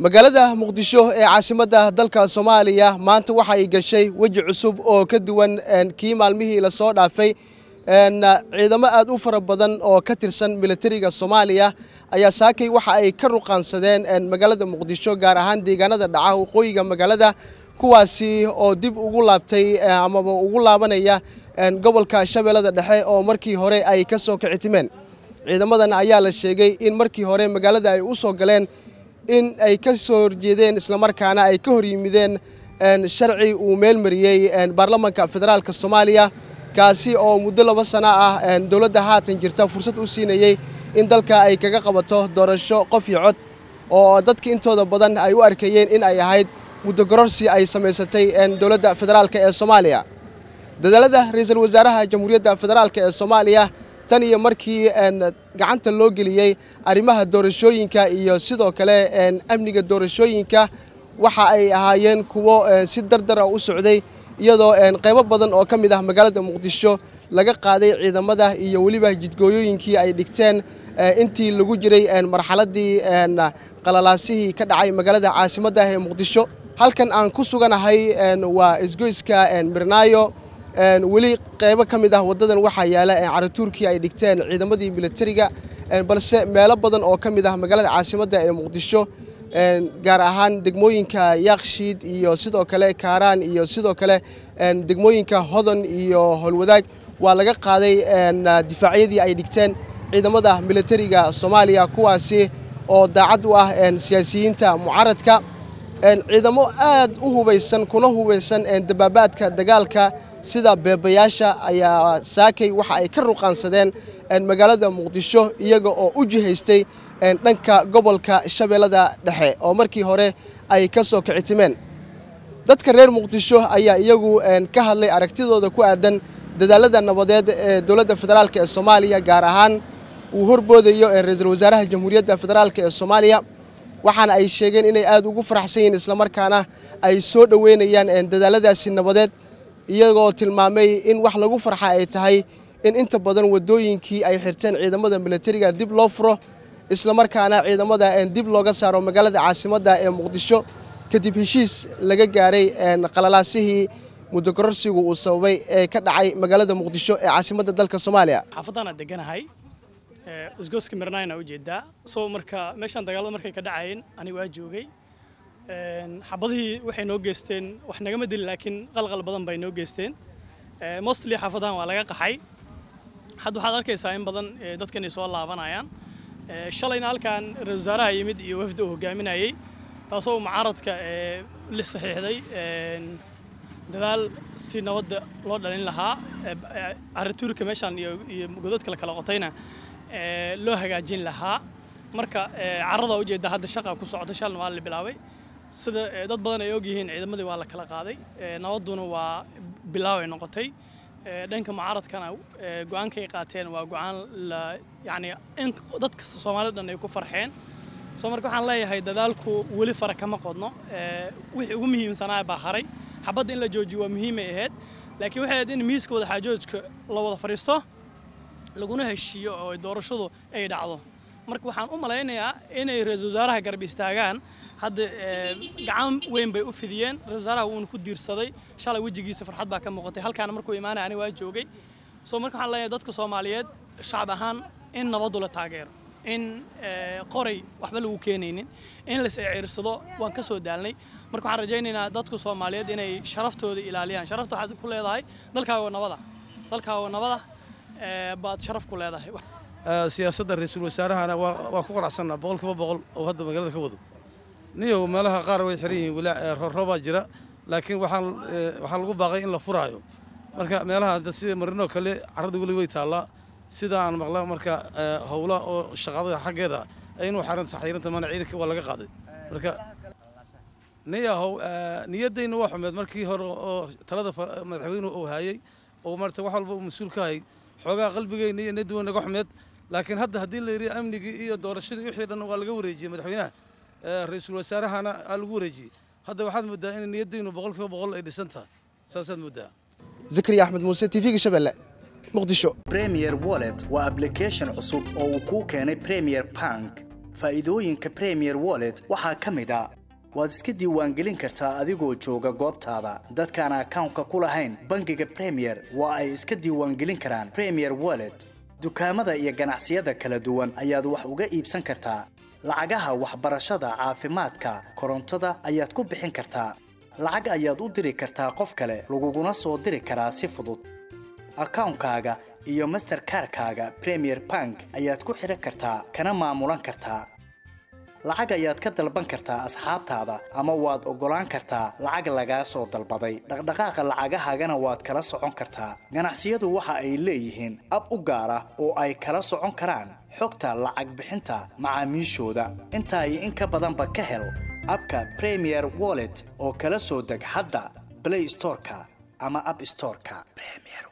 magaalada muqdisho ee caasimadda dalka soomaaliya maanta waxa ay gashay weji cusub oo ka duwan kii maalmihii lasoo dhaafay ciidamo aad u fara badan oo ka tirsan militariga soomaaliya ayaa saakay waxa ay ka ruqaansadeen magaalada muqdisho gaar ahaan deegaanada dhaca waqooyiga magaalada kuwaasi oo dib ugu laabtay amaba ugu laabanaya gobolka shabeellada dhexe oo markii hore ay ka soo kicitimeen ciidamadan ayaa la sheegay in markii hore magaalada ay u soo galeen in ay ka soo horjeedeen islamarkaana ay ka hor yimideen sharci uu meelmariyey baarlamanka federaalka soomaaliya kaasi oo muddo laba sano ah dowladda haatan jirta fursad u siinayey in dalka ay kaga qabato doorasho qof iyo cod oo dadka intooda badan ay u arkayeen in ay ahayd muddo gororsi ay samaysatay dowladda federaalk ee soomaaliya dadaalada ra-iisul wasaaraha jamhuuriyadda federaalk ee soomaaliya tan iyo markii gacanta loo geliyey arrimaha doorashooyinka iyo sidoo kale amniga doorashooyinka waxa ay ahaayeen kuwo si dardara u socday iyadoo qaybo badan oo ka mid ah magaalada muqdisho laga qaaday ciidamada iyo weliba jidgooyooyinkii ay dhigteen intii lagu jiray marxaladii qalalaasihii ka dhacay magaalada caasimadda ee muqdisho halkan aan ku suganahay waa isgoyska mirnaayo weli qaybo ka mid ah waddadan waxaa yaala caratuurkii ay dhigteen ciidamadii militariga balse meelo badan oo ka mid ah magaalada caasimadda ee muqdisho gaar ahaan degmooyinka yaakshiid iyo sidoo kale kaaraan iyo sidoo kale degmooyinka hodan iyo howlwadaag waa laga qaaday difaacyadii ay dhigteen ciidamada militariga soomaaliya kuwaasi oo daacad u ah siyaasiyiinta mucaaradka ciidamo aad u hubaysan kuna hubaysan dabaabaadka dagaalka sida beebayaasha ayaa saakay waxa ay ka ruqaansadeen magaalada muqdisho iyaga oo u jihaystay dhanka gobolka shabeellada dhexe oo markii hore ay ka soo kicitimeen dadka reer muqdisho ayaa iyagu ka hadlay aragtidooda ku aadan dadaalada nabadeed ee dowladda federaalk ee soomaaliya gaar ahaan uu horboodayo ra-iisul wasaaraha jamhuuriyadda federaalk ee soomaaliya waxaana ay sheegeen inay aad ugu faraxsan yihiin islamarkaana ay soo dhoweynayaan dadaaladaasi nabadeed iyagoo tilmaamay in wax lagu farxa ay tahay in inta badan waddooyinkii ay xirteen ciidamada militariga dib loo furo islamarkaana ciidamada dib looga saaro magaalada caasimadda ee muqdisho kadib heshiis laga gaaray qalalaasihii muddo gororsigu uu sababay ee ka dhacay magaalada muqdisho ee caasimadda dalka soomaaliya xaafaddaana deganahay isgooska mirnayna ujeedaa soo marka meeshaan dagaalada markay ka dhacayeen aniga waa joogay xabadihii waxay noo geysteen wax nagama dilin laakiin qalqal badan bay noo geysteen mostly xaafadahan waa laga qaxay hadda waxaad arkaysaa in badan dadkan ay soo laabanayaan shalayna halkan ra-isul wasaaraha yimid iyo wafdi uu hogaaminayey taasoo mucaaradka la saxiixday dadaal si nabadda loo dhalin lahaa caratuurka meeshaan iyo godadka la kala qotayna loo hagaajin lahaa marka carada ujeedda hadda shaqa ku socota shalna waa la bilaabay sida dad badan ay ogyihiin ciidamadii waa la kala qaaday nabadduna waa bilaabay noqotay dhanka mucaaradkana go-aankay qaateen waa go-aan la yacni in dadka soomaalida dhan ay ku farxeen soo marka waxaan leeyahay dadaalku weli fara kama qodno wixii ugu muhiimsanaa baa haray xabadda in la joojiyo waa muhiimay ahayd laakiin waxay ahayd in miiska wada xaajoodka la wada fadhiisto laguna heshiiyo oo doorashadu ay dhacdo marka waxaan u malaynayaa inay ra-iisul wasaaraha garab istaagaan hadda gacan weyn bay u fidiyeen ra-isul wasaaraha wuuna ku diirsaday shalay wejigiisa farxad baa ka muuqatay halkaana markuu imaanaya aniga waa joogay soo marka waxaan leeyahay dadka soomaaliyeed shacab ahaan in nabaddu la taageero in qoray waxba lagu keenaynin in la is-ciirsado waan ka soo daalnay marka waxaan rajaynaynaa dadka soomaaliyeed inay sharaftooda ilaaliyaan sharafta waxaad ku leedahay dalkaaga nabada dalkaaga nabada baad sharaf ku leedahay siyaasadda ra-iisul wasaarahana waa ku qanacsanaa boqol kiiba boqol oo hadda magaalada ka wado niyow meelaha qaar way xiran yihiin weli roobaa jira laakiin waxaan waxaa lagu baaqay in la furaayo marka meelaha hadda sida marinoo kale carrada weli way taallaa sida aan maqla marka howla oo shaqada xaggeeda inuu xaranta xayranta mana ciidanka waa laga qaaday marka niyahow niyaddayna waa xumeed markii hore oo talada madaxweynuhu uu hayay oo marta wax walba uu mas-uul ka hayay xoogaa qalbigayna iyo niyaddu way naga xumeed laakiin hadda haddii la yidhi amnigii iyo doorashadii wixii dhan waa laga wareejiyey madaxweynaha ra-iisul wasaarahana aa lagu wareejiyey hadda waxaad moodaa in niyaddaynu boqol kiiba boqol ay dhisan tahay saasaad moodaa zakariya axmed muuse t v-ga shabeelle muqdisho premier wallet waa application cusub oo uu kuu keenay premier bank faa'iidooyinka premier wallet waxaa ka mid a waad iska diiwaangelin kartaa adigoo jooga goobtaada dadkaan akawnka ku lahayn bangiga premier waa ay iska diiwaangelin karaan premier wallet dukaamada iyo ganacsiyada kala duwan ayaad wax uga iibsan kartaa lacagaha waxbarashada caafimaadka korontada ayaad ku bixin kartaa lacag ayaad u diri kartaa qof kale laguguna soo diri karaa si fudud akawnkaaga iyo masterkarkaaga premier bank ayaad ku xidhan kartaa kana maamulan kartaa lacag ayaad ka dalban kartaa asxaabtaada ama waad oggolaan kartaa lacag lagaa soo dalbaday dhaqdhaqaaqa lacagahaagana waad kala socon kartaa ganacsiyadu waxa ay leeyihiin ab u gaar ah oo ay kala socon karaan xogta lacag bixinta macaamiishooda intaa iyo in ka badanba ka hel abka premier wallet oo kala soo deg hadda blay storeka ama ab storeka